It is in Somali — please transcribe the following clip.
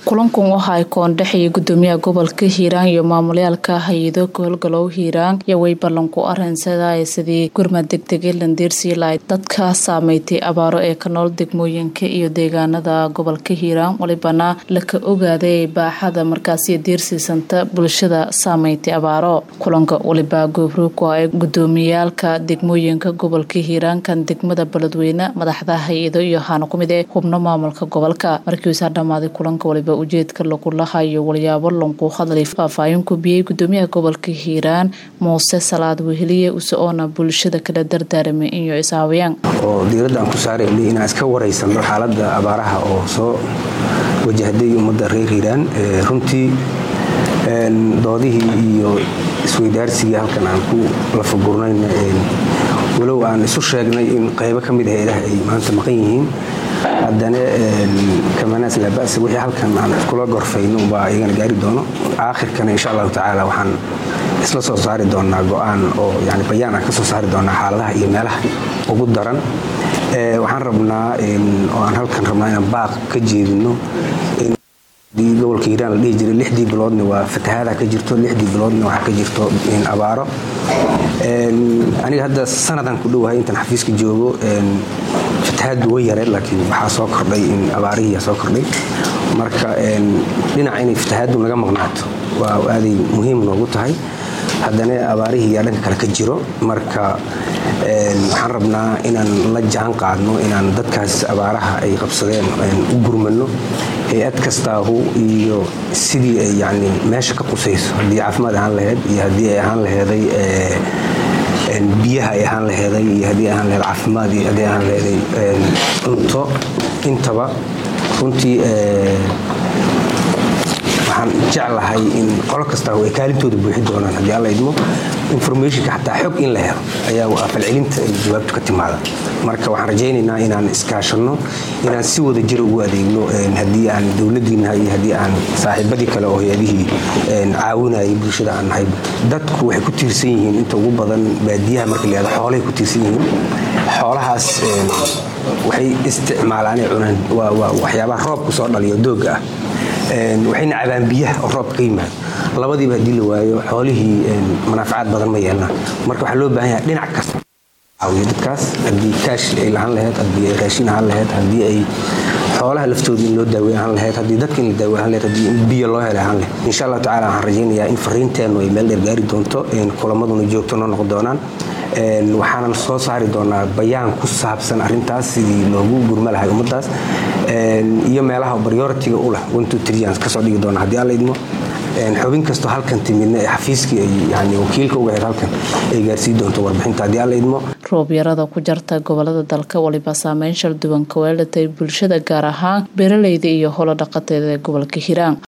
kulankan waxa ay koondhexaya gudoomiyaha gobolka hiiraan iyo maamulayaalka hay-ado howlgalow hiiraan iyo way ballan ku arinsadaya sidii gurmad degdege landiirsii lahayd dadka saameystay abaaro ee ka nool degmooyinka iyo deegaanada gobolka hiiraan walibana laka ogaaday baaxada markaasi diirsiisanta bulshada saameystay abaaro kulanka waliba goobroogku ay gudoomiyaalka degmooyinka gobolka hiiraan kan degmada beledweyne madaxda hay-ado iyo haana kumid ee xubno maamulka gobolka markiiuusaa dhammaaday kulanka waliba ujeedka lagu lahayo walyaabo lanku hadlay faahfaahin ku biyey gudoomiyaha gobolka hiiraan muuse salaad weheliye uso-oona bulshada kala dardaaramay inyo ishaawiyaan oo diiradda aan ku saaraynay inaan iska waraysano xaaladda abaaraha oo soo wajahday ummadda reer hiiraan runtii doodihii iyo isweydaarsigii halkan aan ku lafagurnayna walow aan isu sheegnay in qaybo ka mid hay-adaha ay maanta maqan yihiin haddana kamanaas laaba'sa wixii halkan aan iskula gorfayno umbaa iyagana gaari doono aakhirkana insha allahu tacaala waxaan isla soo saari doonaa go-aan oo yani bayaan aan ka soo saari doonaa xaaladaha iyo meelaha ugu daran waxaan rabnaa oo aan halkan rabnaa inaan baaq ka jeedino gobolka hiiraan la dhihi jiray lixdii biloodna waa fatahaada ka jirto lixdii biloodna waxaa ka jirto abaaro aniga hadda sanadaan ku dhowahay intaan xafiiska joogo fatahaaddu way yareen laakiin waxaa soo kordhay in abaarihiiyaa soo kordhay marka dhinaca inay fatahaaddu naga maqnaato waa aaday muhiim noogu tahay haddana abaarihii yaa dhanka kale ka jiro marka waxaan rabnaa inaan la jaan qaadno inaan dadkaas abaaraha ay qabsadeen u gurmano hay-ad kastaahu iyo sidii ay yani meesha ka qusayso haddii caafimaad ahaan laheyd iyo haddii ay ahaan laheeday biyaha ay ahaan laheeday iyo haddii ahaan laheed caafimaad iyo haddii ahaan laheeday cunto intaba runtii waxaan jeclahay in qolo kastaahu ay kaalintooda buuxi doonaan haddii alla idmo informationka xataa xog in la helo ayaa falcelinta ay jawaabtu ka timaada marka waxaan rajaynaynaa inaan iskaashanno inaan si wada jir ugu adeegno haddii aan dowladiina iyo haddii aan saaxiibadii kale oo hay-adihii caawinayay bulshada aan nahay dadku waxay ku tiirsan yihiin inta ugu badan baadiyaha marka layihahdo xoolahay ku tiirsan yihiin xoolahaas waxay isticmaalaan ay cunaan waa waxyaabaha roobku soo dhaliyo doogga ah waxayna cabaan biyaha oo roobka ka yimaado labadiiba haddii la waayo xoolihii manaafacaad badan ma yeelnaan marka waxaa loo baahan yaha dhinac kasta caawiyo dadkaas haddii kaash ay lahaan laheyd haddii ay raashin ahaan laheyd haddii ay xoolaha laftooda in loo daaweyn ahaan laheyd haddii dadka in la daaweyn ahaan laheyd haddii in biyo loo helay ahaan laheyd insha allahu tacala waxaan rajaynayaa in fariinteennu ay meel dheer gaari doonto kulamaduna joogto noo noqon doonaan waxaanan soo saari doonaa bayaan ku saabsan arintaas sidii loogu gurma lahay ummadaas iyo meelaha prioritiga u leh aan kasoo dhigi doona haddii alla idmo xubin kastoo halkan timidna ee xafiiskii ay yani wakiilka uga ahayd halkan ay gaarsii doonto warbixinta haddii alla idmo roobyarada ku jarta gobolada dalka waliba saameyn shal duwan ka weelatay bulshada gaar ahaan beeraleyda iyo holo dhaqateeda ee gobolka hiiraan